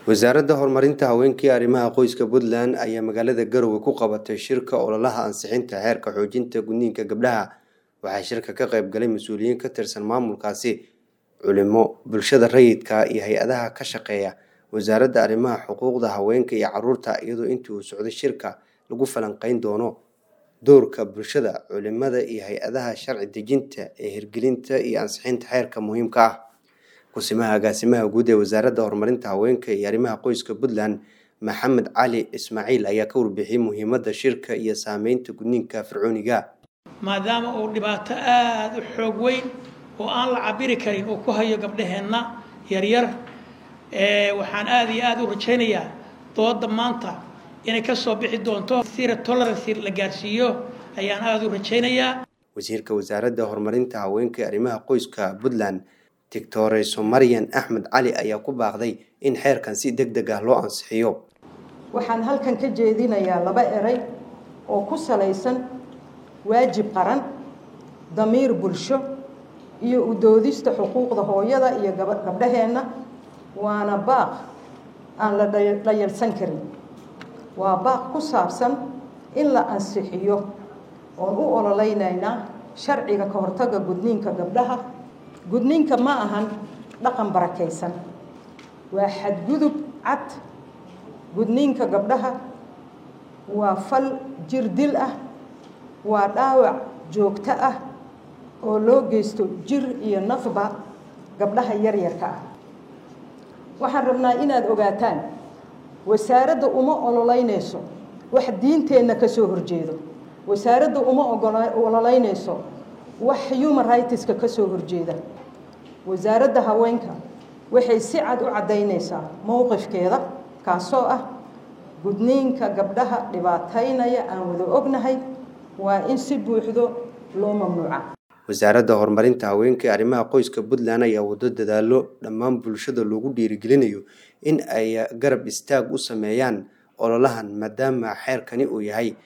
wasaaradda horumarinta haweenka iyo arrimaha qoyska puntland ayaa magaalada garowe ku qabatay shirka ololaha ansixinta xeerka xoojinta gudniinka gabdhaha waxaa shirka ka qayb galay mas-uuliyiin ka tirsan maamulkaasi culimo bulshada rayidka iyo hay-adaha ka shaqeeya wasaaradda arrimaha xuquuqda haweenka iyo caruurta iyadoo intii uu socday shirka lagu falanqeyn doono doorka bulshada culimada iyo hay-adaha sharci dejinta ee hirgelinta iyo ansixinta xeerka muhiimka ah kusimaha agaasimaha guud ee wasaaradda horumarinta haweenka iyo arrimaha qoyska puntland maxamed cali ismaaciil ayaa ka warbixiyey muhiimadda shirka iyo saameynta gudniinka fircooniga maadaama uu dhibaato aada u xoog weyn oo aan la cabiri karin uu ku hayo gabdhaheenna yaryar waxaan aada iyo aada u rajaynayaa dooda maanta inay ka soo bixi doonto sira tolerancy la gaarsiiyo ayaan aada u rajaynayaa wasiirka wasaaradda horumarinta haweenka iyo arrimaha qoyska puntland doctore somarian axmed cali ayaa ku baaqday in xeerkan si deg deg ah loo ansixiyo waxaan halkan ka jeedinayaa laba eray oo ku salaysan waajib qaran damiir bulsho iyo u doodista xuquuqda hooyada iyo gabdhaheenna waana baaq aan la dhayalsan karin waa baaq ku saabsan in la ansixiyo oon u ololeynaynaa sharciga ka hortaga gudniinka gabdhaha gudniinka ma ahan dhaqan barakaysan waa xadgudub cad gudniinka gabdhaha waa fal jir dil ah waa dhaawac joogto ah oo loo geysto jir iyo nafba gabdhaha yaryarka ah waxaan rabnaa inaad ogaataan wasaaradda uma ololeynayso wax diinteenna ka soo horjeedo wasaaradda uma ololeynayso wax human rightska ka soo horjeeda wasaaradda haweenka waxay si cad u caddaynaysaa mowqifkeeda kaasoo ah gudniinka gabdhaha dhibaataynaya aan wada ognahay waa in si buuxdo loo mamnuuca wasaaradda horumarinta haweenka ee arrimaha qoyska puntland ayaa wado dadaalo dhammaan bulshada loogu dhiirigelinayo in ay garab istaag u sameeyaan ololahan maadaama xeerkani uu yahay